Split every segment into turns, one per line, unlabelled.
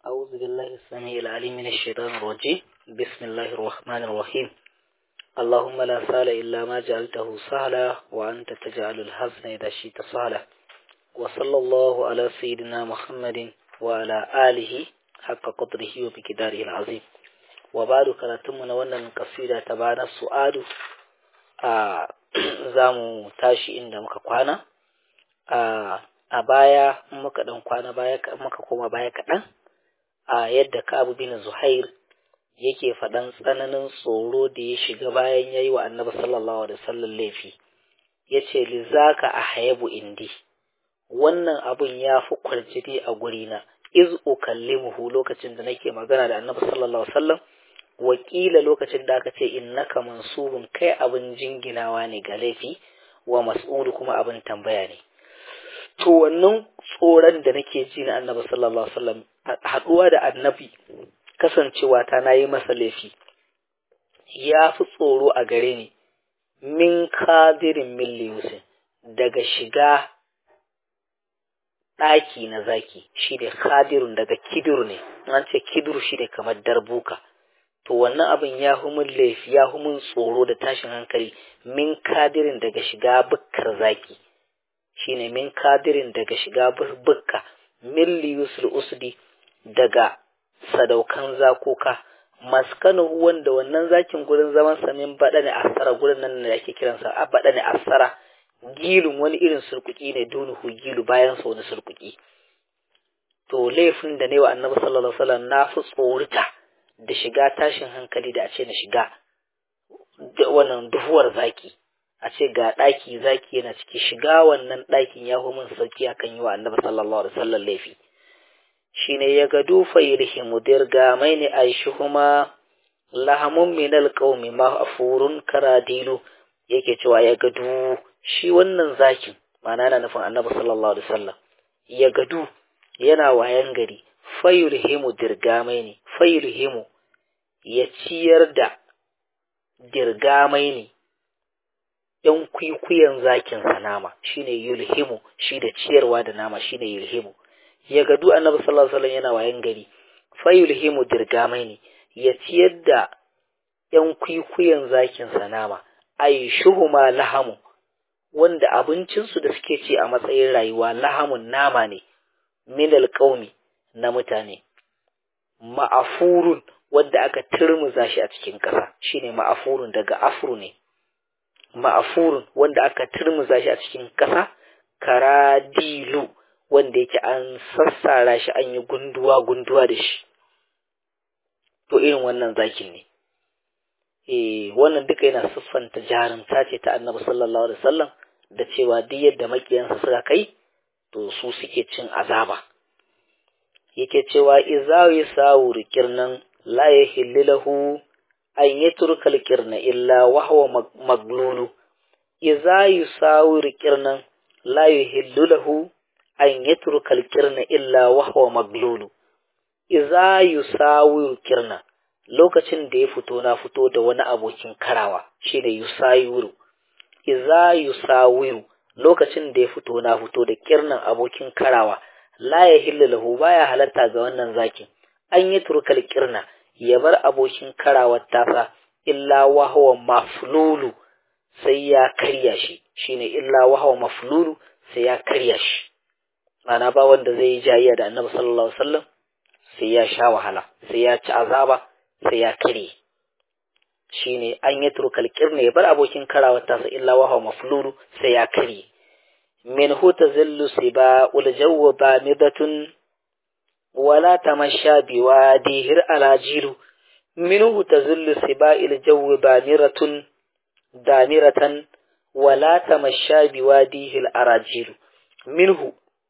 أعوذ بالله السميع العليم من الشيطان الرجيم بسم الله الرحمن الرحيم اللهم لا سهل إلا ما جعلته سهلا وأنت تجعل الحزن إذا شئت سهلا وصلى الله على سيدنا محمد وعلى آله حق قدره وبكداره العظيم وبعد كراتمنا wannan kasida ta bana su'adu a zamu tashi inda muka kwana a a baya muka dan kwana baya muka koma baya kaɗan a yadda Ka'ab bin Zuhair yake faɗan tsananin tsoro da ya shiga bayan yayi wa Annabi sallallahu alaihi wasallam laifi yace lizaka ahyabu indi wannan abun ya fi kwarjini a gurina iz ukallimuhu lokacin da nake magana da Annabi sallallahu alaihi wasallam wakila lokacin da aka ce innaka mansubun kai abin jinginawa ne ga laifi wa mas'ulu kuma abin tambaya ne to wannan tsoron da nake ji na annabi sallallahu alaihi wasallam haduwa da annabi kasancewa ta nayi masa laifi ya fi tsoro a gare ni min kadirin milliyusin daga shiga ɗaki na zaki shi ne kadirun daga kidur ne an ce kidur shi ne kamar darbuka to wannan abin ya min laifi ya min tsoro da tashin hankali min kadirin daga shiga bukkar zaki shine min kadirin daga shiga bukka milli yusul usdi daga sadaukan zakoka maskanu wanda wannan zakin gurin zaman sa min bada ne asara gurin nan da ake kiransa a bada ne asara gilun wani irin surkuki ne dunuhu gilu bayan sa wani surkuki to laifin da ne wa annabi sallallahu alaihi wasallam na fi tsorita da shiga tashin hankali da a ce na shiga wannan duhuwar zaki a ce ga ɗaki zaki yana ciki shiga wannan ɗakin ya hu min sauki akan yi wa annabi sallallahu alaihi wasallam laifi shine ya ga dufa yirhimu dirga mai ne aishuhuma lahamun min alqaumi ma afurun karadilu yake cewa ya gadu shi wannan zakin ma'ana yana nufin annabi sallallahu alaihi wasallam ya gadu yana wayan gari fayulhimu dirgamai ne fayulhimu ya ciyar da dirgamai ne ‘yan kwikwiyon zakin sa nama shine yulhimu shi da ciyarwa da nama shine yulhimu ya gadu annabi sallallahu alaihi wasallam yana wayan gari fa yulhimu dirgamai ne ya ciyar da ‘yan kwikwiyon zakin sa nama ay shuhuma lahamu wanda abincinsu da suke ci a matsayin rayuwa lahamun nama ne min alqaumi na mutane ma'afurun wanda aka turmuza shi a cikin ƙasa shine ma'afurun daga afru ne ma'afurun wanda aka turmuza shi a cikin ƙasa karadilu wanda yake an sassara shi an yi gunduwa gunduwa da shi to irin wannan zakin ne eh wannan duka yana siffanta jarumta ce ta annabi sallallahu alaihi wasallam da cewa duk yadda makiyansa suka kai to su suke cin azaba yake cewa izawi sawur kirnan la yahillu lahu an yatruka al-kirna illa wa huwa maglulu idza yusawir kirnan la yahillu lahu an yatruka al-kirna illa wa huwa maglulu idza yusawir kirna lokacin da ya fito na fito da wani abokin karawa shine yusawiru idza yusawiru lokacin da ya fito na fito da kirnan abokin karawa la yahillu lahu baya halatta ga wannan zakin an yi turkal kirna ya bar abokin karawar tasa illa wahawa maflulu sai ya karya shi shine illa wahawa maflulu sai ya karya shi ana ba wanda zai yi jayayya da annabi sallallahu alaihi wasallam sai ya sha wahala sai ya ci azaba sai ya karye shine an yi turkal kirna ya bar abokin karawar tasa illa wahawa maflulu sai ya karye min huta zillu siba ul jawwa bamidatun ولا تمشى بواديه الألاجيل منه تزل سباء الجو بامرة دامرة ولا تمشى بواديه الأراجيل منه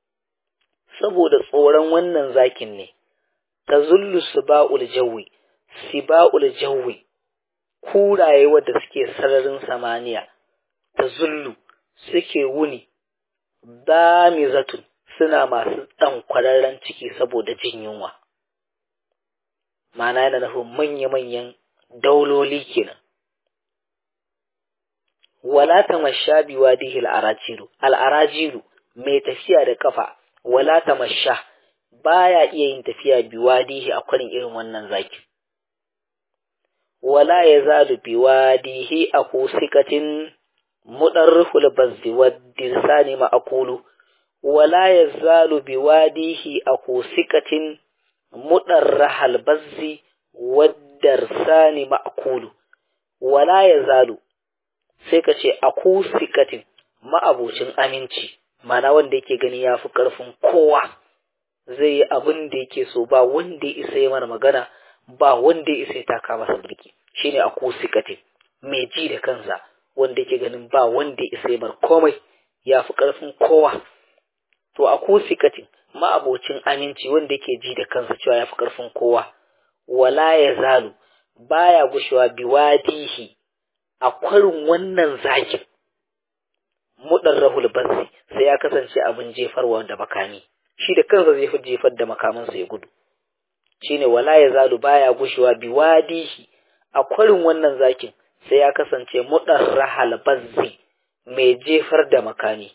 saboda tsoron wannan zakin ne ta zullu siba'ul jawi siba'ul jawi kuraye wadda suke sararin samaniya ta zullu suke wuni damizatun suna masu ɗan kwararren ciki saboda jin yunwa. Mana yana nufin manya-manyan dauloli kenan. Wala ta masha biwa dihil al'arajiru, al'arajiru mai tafiya da kafa, wala ta masha baya iya yin tafiya biwadihi a kwarin irin wannan zaki wala yazalu biwadihi aku sikatin mudarriful bazzi wad-dirsani ma'qulu wala yazalu biwadihi aku sikatin mudarrahal bazzi wad-dirsani ma'qulu wala yazalu sai ka ce aku sikatin ma'abocin aminci mana wanda yake gani ya fi ƙarfin kowa zai yi abin da yake so ba wanda ya isa yi mana magana ba wanda ya isa ya taka masa birki shine a kusikatin mai ji da kansa wanda yake ganin ba wanda ya isa yi mar komai ya fi ƙarfin kowa to a kusikatin ma'abocin aminci wanda yake ji da kansa cewa ya fi ƙarfin kowa wala ya zalu baya gushewa biwadihi a kwarin wannan zakin mudarrahul bazzi sai ya kasance abin jefarwa da makami shi da kansa zai fi jefar da makamansa ya gudu shine wala ya zalu baya gushewa biwadihi a kwarin wannan zakin sai ya kasance mudarrahal bazzi mai jefar da makami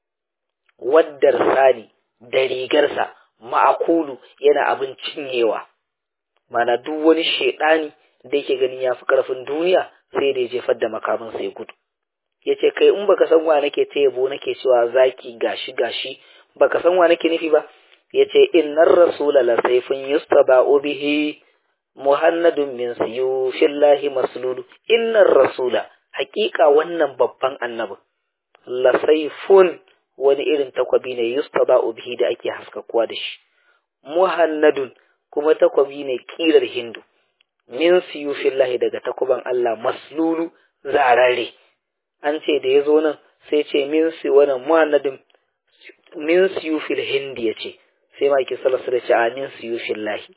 waddar sani da rigarsa ma'akulu yana abin cinyewa mana duk wani shedani da yake ganin ya fi karfin duniya sai da ya jefar da makamansa ya gudu ya ce kai in baka san wa nake ta yabo nake cewa zaki gashi gashi baka san wa nake nufi ba ya ce innar rasula la sayfun yustaba'u bihi muhannadun min siyufillahi maslulu innar rasula haƙiƙa wannan babban annabi la sayfun wani irin takwabi ne yustaba'u bihi da ake haskakuwa da shi muhannadun kuma takwabi ne kirar hindu min siyufillahi daga takuban Allah maslulu zarare an ce da ya zo nan sai ce min si wannan muhannadin min siyufil hindi ya ce sai ma ki sallallahu da ce a min siyufil lahi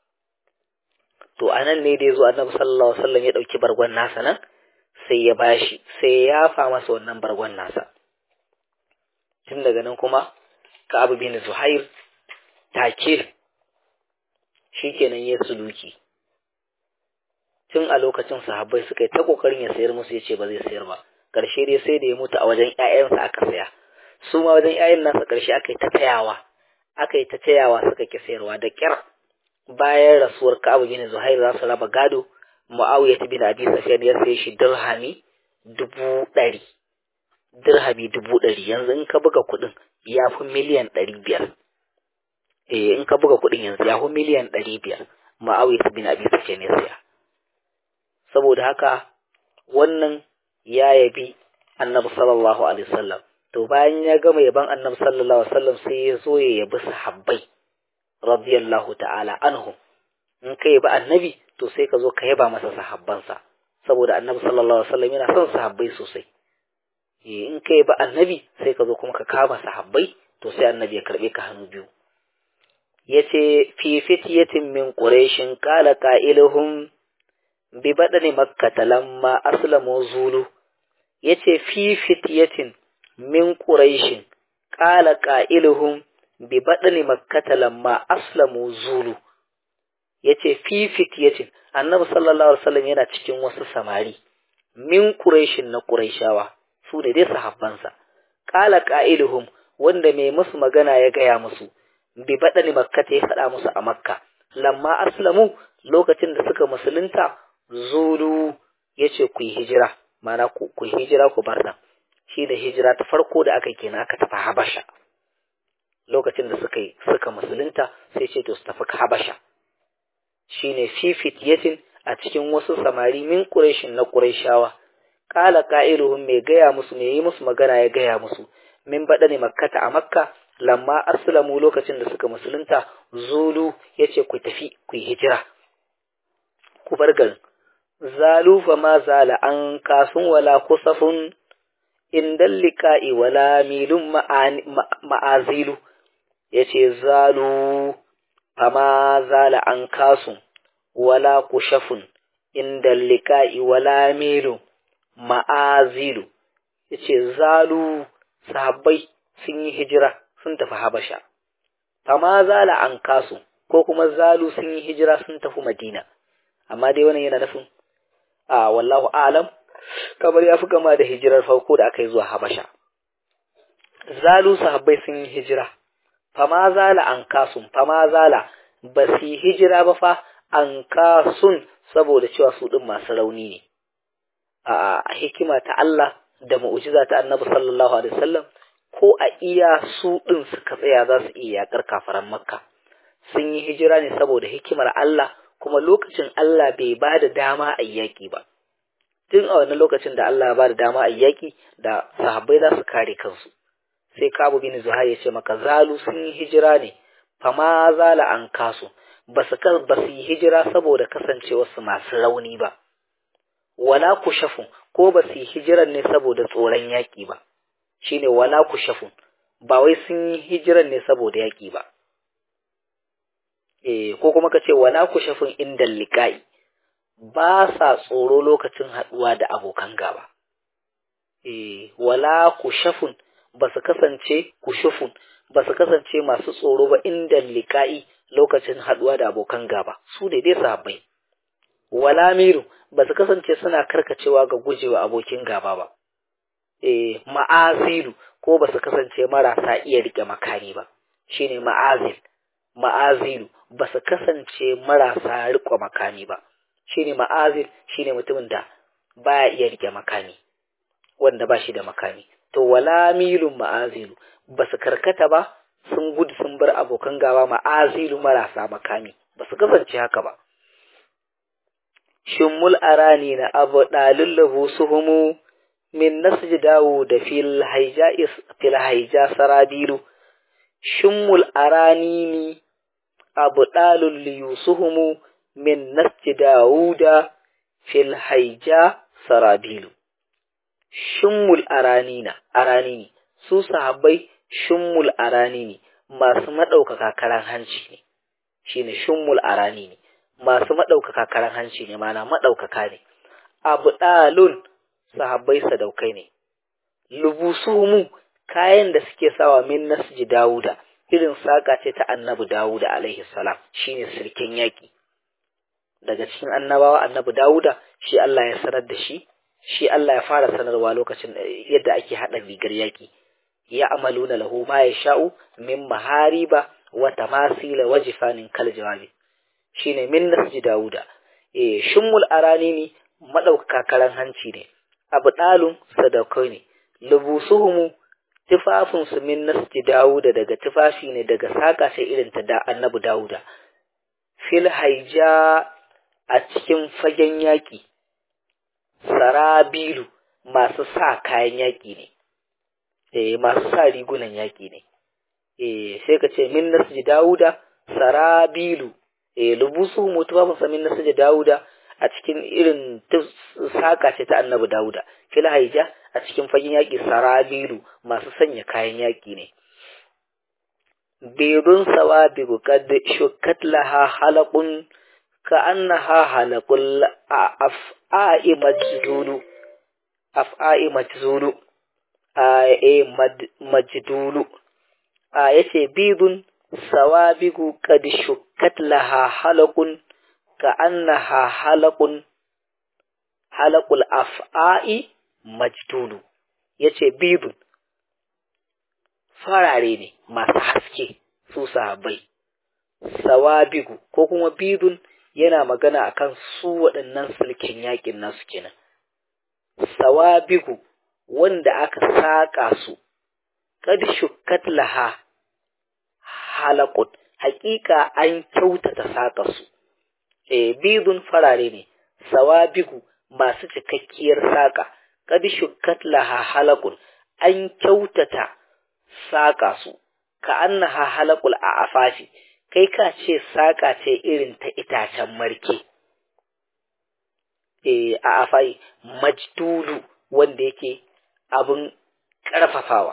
to anan ne da ya zo annabi sallallahu alaihi wasallam ya dauki bargon nasa nan sai ya bashi sai ya fa masa wannan bargon nasa tun daga nan kuma ka abu bin zuhair take shikenan ya suluki tun a lokacin sahabbai suka yi ta kokarin ya sayar musu ya ce ba zai sayar ba ƙarshe dai sai da ya mutu a wajen ‘ya'yansa aka saya su ma wajen ‘ya'yan nasa ƙarshe aka yi ta tayawa aka yi ta tayawa suka ki sayarwa da ƙyar bayan rasuwar Ka'ab bin Zuhair za su raba gado Muawiya bin Abi Sufyan ya saye shi dirhami dubu ɗari dirhami dubu ɗari yanzu in ka buga kuɗin ya fi miliyan ɗari biyar eh in ka buga kuɗin yanzu ya fi miliyan ɗari biyar Muawiya bin Abi Sufyan ya saya saboda haka wannan ya yabi annabi sallallahu alaihi wasallam to bayan ya gama yaban annabi sallallahu alaihi wasallam sai ya zo ya yabi sahabbai radiyallahu ta'ala anhu in ka yabi annabi to sai ka zo ka yaba masa sahabbansa saboda annabi sallallahu alaihi wasallam yana son sahabbai sosai in ka yabi annabi sai ka zo kuma ka kama sahabbai to sai annabi ya karbe ka hannu biyu yace fi fityatin min quraishin qala qailuhum bi badani makkata lamma aslamu zulu yace fi fityatin min quraishin qala qailuhum bi badani makkata lamma aslamu zulu yace fi fityatin annabi sallallahu alaihi wasallam yana cikin wasu samari min quraishin na quraishawa su ne dai sahabbansa qala qailuhum wanda mai musu magana ya gaya musu bi badani makkata ya faɗa musu a makka lamma aslamu lokacin da suka musulunta zulu yace ku yi hijira mana ku ku hijira ku bar nan shi da hijira ta farko da aka kenan aka tafi habasha lokacin da suka yi suka musulunta sai ce to su tafi habasha shine fi fityatin a cikin wasu samari min quraishin na quraishawa qala qailuhum mai gaya musu mai yi musu magana ya gaya musu min badani makkata a makka lamma aslamu lokacin da suka musulunta zulu yace ku tafi ku yi hijira ku bar garin zalu fa ma zala an kasun wala kusafun indal liqa'i wala milun ma'azilu yace zalu fa ma zala an kasun wala kushafun indal liqa'i wala milun ma'azilu yace zalu sahabbai sun yi hijira sun tafi habasha fa ma zala an kasu ko kuma zalu sun yi hijira sun tafi madina amma dai wannan yana nufin a wallahu alam kamar ya fi kama da hijirar farko da aka yi zuwa habasha zalu sahabbai sun yi hijira fama zala an kasun fama zala ba su hijira ba fa an kasun saboda cewa su ɗin masu rauni ne a hikima ta Allah da mu'jiza ta Annabi sallallahu alaihi wasallam ko a iya su ɗin suka tsaya za su iya yakar kafaran Makka sun yi hijira ne saboda hikimar Allah kuma lokacin Allah bai ba da dama a yaƙi ba tun a wannan lokacin da Allah ba da dama a yaƙi da sahabbai za su kare kansu sai Kabu bin Zuhair ya ce maka zalu sun yi hijira ne fama zala an kasu ba su ba su yi hijira saboda kasancewarsu masu rauni ba wala kushafun ko ba su yi hijiran ne saboda tsoron yaƙi ba shine wala kushafun ba wai sun yi hijiran ne saboda yaƙi ba eh ko kuma ka ce wala kushafun inda liqa'i ba sa tsoro lokacin haɗuwa da abokan gaba eh wala kushafun ba su kasance kushufun ba su kasance masu tsoro ba inda liqa'i lokacin haɗuwa da abokan gaba su ne dai sahabbai wala miru ba su kasance suna karkacewa ga gujewa abokin gaba ba eh ma'azilu ko ba su kasance marasa iya rike makani ba shine ma'azil ma'azilu ba su kasance marasa rike makani ba shine ma'azil shine mutumin da baya iya rike makani wanda ba shi da makani to wala milun ma'azilu ba su karkata ba sun gudu sun bar abokan gaba ma'azilu marasa makami ba su kasance haka ba shimmul arani na abu ɗalin lahu suhumu min nasji dawo da fil haija sarabilu shimmul arani ni abu ɗalin liyusuhumu min nasji dawo da fil haija sarabilu shimmul arani na arani ne su sahabbai shimmul arani ne masu maɗaukaka karan hanci ne shine shimmul arani ne masu maɗaukaka karan hanci ne mana maɗaukaka ne abu ɗalun sahabbai sadaukai ne lubusumu kayan da suke sawa min nasji dawuda irin saƙa ce ta annabi dawuda alaihi salam shine sirkin yaƙi daga cikin annabawa annabi dawuda shi Allah ya sanar da shi shi Allah ya fara sanarwa lokacin yadda ake haɗa rigar yaƙi ya amaluna lahu ma ya sha'u min mahariba wa tamasila wa jifanin kal jawabi shine min nasji dauda eh shimmul arani ne madaukaka karan hanci ne abu dalun sadaukai ne lubusuhumu tufafin su min nasji dauda daga tufafi ne daga saka sai irin ta da annabi dauda fil haija a cikin fagen yaki sarabilu masu sa kayan yaki ne eh masu sa rigunan yaki ne eh sai ka ce min nasji dauda sarabilu eh lubusu mutuwa musamman na suje Dawuda a cikin irin saka ce ta Annabi Dawuda fil haija a cikin fagen yaki sarabilu masu sanya kayan yaki ne birun sawabigu qad shukkat laha halaqun ka annaha halaqul af'a'i majdulu af'a'i majdulu a majdulu a yace bidun sawabigu qad shukkat laha halaqun ka annaha halaqun halaqul af'a'i majdulu yace bidun farare ne masu haske su sahabbai sawabigu ko kuma bidun yana magana akan su waɗannan sulkin yakin nasu kenan sawabigu wanda aka saƙa su kad shukkat laha halakun hakika an kyautata saƙa su e bidun farare ne sawabigu masu cikakkiyar saƙa kad shukkat laha halakun an kyautata saƙa su ka annaha halakul a afafi kai ka ce saƙa ce irin ta itacen marke e a afai majdulu wanda yake abin ƙarfafawa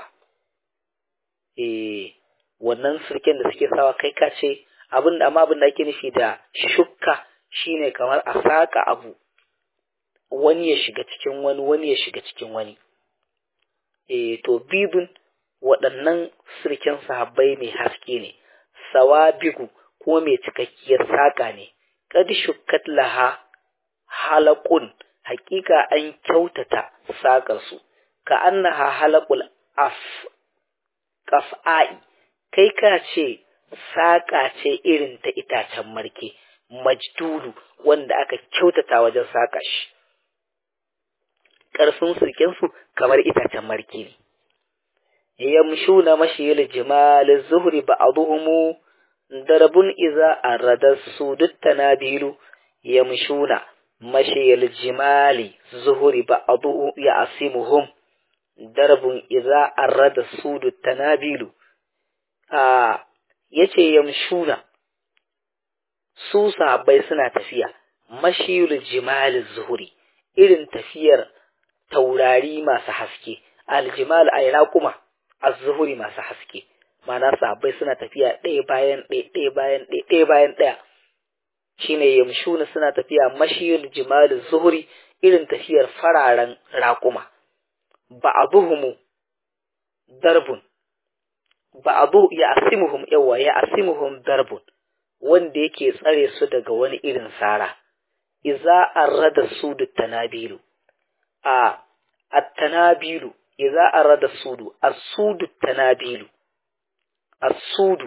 e wannan sirken da suke sawa kai ka ce abin da amma abin da ake nufi da shukka shine kamar a saka abu wani ya shiga cikin wani wani ya shiga cikin wani e to bibin waɗannan sirken sahabbai mai haske ne sawabigu ko mai cikakkiyar saka ne kad shukkat laha halaqun hakika an kyautata sakar su ka annaha halaqul af qaf'ai kai ka ce saƙa ce irin ta itacen marke majdulu wanda aka kyautata wajen saƙa shi ƙarfin sulkensu kamar itacen marke ne yamshuna mashiyil jimal zuhri ba'dhum darabun iza arada sudut tanabilu yamshuna mashiyil jimali zuhri ba'dhu ya'simuhum darabun iza arada sudut tanabilu a yace yamshuna su sahabbai suna tafiya mashiyul jimal zuhri irin tafiyar taurari masu haske aljimal ay raquma az-zuhuri masu haske mana sahabbai suna tafiya ɗaya bayan ɗaya ɗaya bayan ɗaya ɗaya bayan ɗaya shine yamshuna suna tafiya mashiyul jimal zuhuri irin tafiyar fararen raƙuma ba'aduhumu darbun ba'adu ya asimuhum yawa ya asimuhum darbun wanda yake tsare su daga wani irin sara iza arrada sudu tanabilu a at-tanabilu idza arada sudu as-sudu tanabilu as-sudu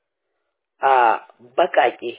a bakake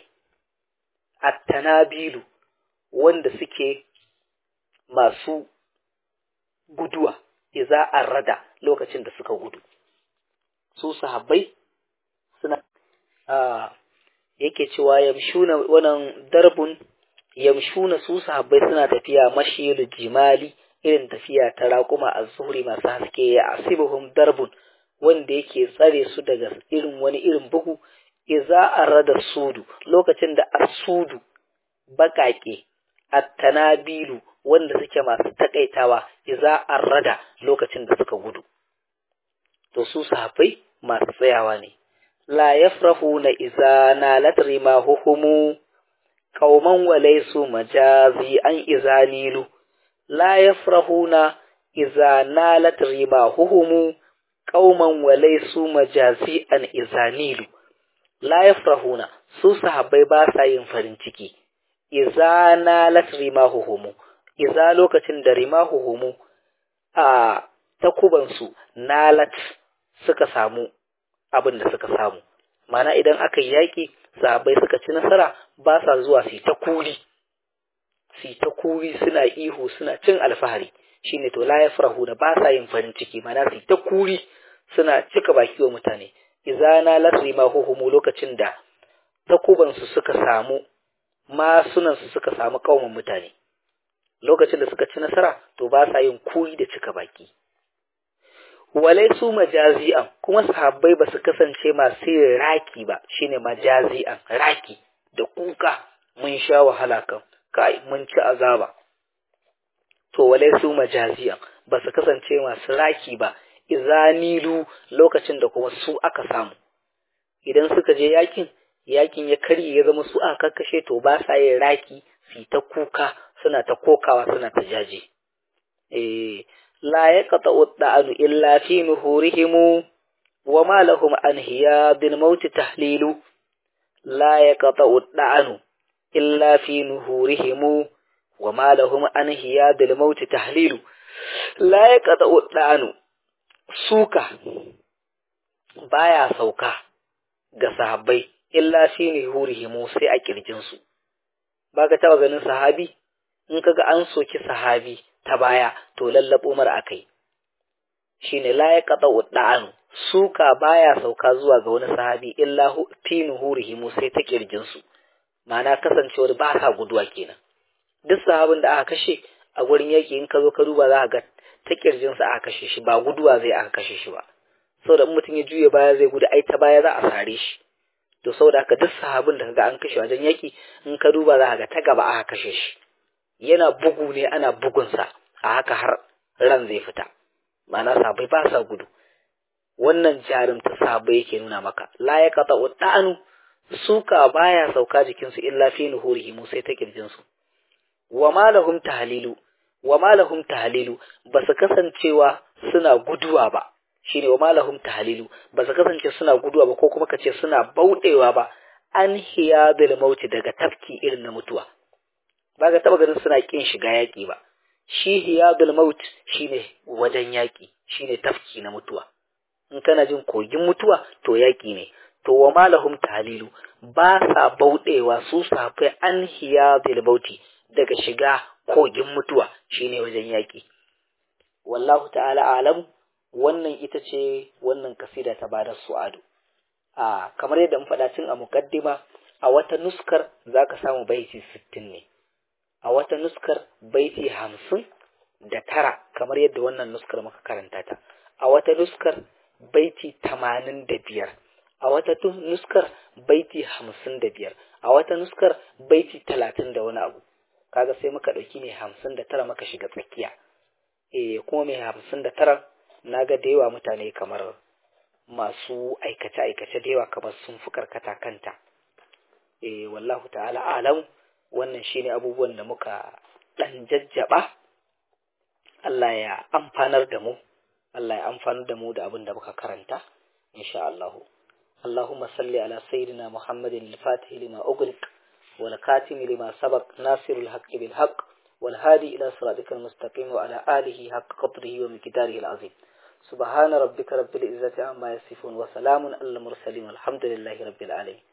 at-tanabilu wanda suke masu guduwa idza arada lokacin da suka gudu su sahabbai suna a yake cewa yamshuna wannan darbun yamshuna su sahabbai suna tafiya mashiyul jimali irin tafiya ta raƙuma a zuhuri masu haske ya asibuhum darbun wanda yake tsare su daga irin wani irin bugu iza arada sudu lokacin da asudu baƙaƙe attanabilu wanda suke masu takaitawa iza arada lokacin da suka gudu to su sahabbai masu tsayawa ne la yafrahuna iza nalat rimahuhumu qauman walaysu majazi an izanilu la yafrahuna iza nalat rimahuhum qauman walaysu majazi an izanilu la yafrahuna su sahabbai ba sa yin farin ciki iza nalat rimahuhum iza lokacin da rimahuhum a takubansu nalat suka samu abin da suka samu mana idan aka yi yaƙi sahabbai suka ci nasara ba sa zuwa su ta kuri su ta kuri suna ihu suna cin alfahari shine to la yafrahu da ba sa yin farin ciki mana su ta kuri suna cika baki wa mutane izana lasri ma huhumu lokacin da takuban su suka samu masunan su suka samu kauman mutane lokacin da suka ci nasara to ba sa yin kuri da cika baki walai su majazi'an kuma sahabbai ba su kasance masu yin raki ba shine majazi'an raki da kuka mun sha wahala kan kai mun ci azaba to walai su majazi'an ba su kasance masu raki ba izanilu lokacin da kuma su aka samu idan suka je yakin yakin ya karye ya zama su aka kakkashe to ba sa yin raki su ta kuka suna ta kokawa suna ta jaje eh لا يقطع الطعن إلا في نهورهم وما لهم عن هياب الموت تحليل لا يقطع الطعن إلا في نهورهم وما لهم عن هياب الموت تحليل لا يقطع الطعن سوكا baya sauka ga sahabbai illa fi nuhurihim sai a kirjinsu ba ka taba ganin sahabi in kaga an soki sahabi ta baya to lallabo mar akai shine la yaqta da'anu suka baya sauka zuwa ga wani sahabi illa fi nuhurihim sai ta kirjin su ma'ana kasancewar ba sa guduwa kenan duk sahabin da aka kashe a gurin yaki in ka zo ka duba za ka ga ta kirjin sa aka kashe shi ba guduwa zai aka kashe shi ba saboda in mutum ya juye baya zai gudu ai ta baya za a sare shi to saboda haka duk sahabin da kaga an kashe wajen yaki in ka duba za ka ga ta gaba aka kashe shi yana bugu ne ana bugunsa a haka har ran zai fita ma'ana sabai ba sa gudu wannan jarumta sabai yake nuna maka la ya kata da'anu suka baya sauka jikinsu illa fi nuhurihim sai ta kirjinsu wa malahum tahlilu wa malahum tahlilu ba su kasancewa suna guduwa ba shine wa malahum tahlilu ba su kasance suna guduwa ba ko kuma kace suna bauɗewa ba an hiyadul mauti daga tafki irin na mutuwa ba ga taba ganin suna kin shiga yaƙi ba shi hiyadul maut shine wajen yaƙi shine tafki na mutuwa in kana jin kogin mutuwa to yaƙi ne to wa malahum talilu ba sa bauɗewa su safai an hiya bauti daga shiga kogin mutuwa shine wajen yaƙi wallahu ta'ala alam wannan ita ce wannan kasida ta bada su'adu a kamar yadda mun faɗa tun a mukaddima a wata nuskar zaka samu baiti sittin ne a wata nuskar baiti hamsin da tara kamar yadda wannan nuskar muka karanta ta a wata nuskar baiti tamanin da biyar a wata nuskar baiti hamsin da biyar a wata nuskar baiti talatin da wani abu kaga sai muka ɗauki mai hamsin da tara muka shiga tsakiya eh kuma mai hamsin da tara na ga da yawa mutane kamar masu aikace-aikace da yawa kamar sun fi karkata kanta eh wallahu ta'ala alam wannan shine abubuwan da muka ɗan jajjaba Allah ya amfanar da mu Allah ya amfanar da mu da abin da muka karanta insha Allah اللهم صل على سيدنا محمد الفاتح لما أغلق والكاتم لما سبق ناصر الحق بالحق والهادي إلى صراطك المستقيم وعلى آله حق قدره ومقداره العظيم سبحان ربك رب العزة عما يصفون وسلام على المرسلين والحمد لله رب العالمين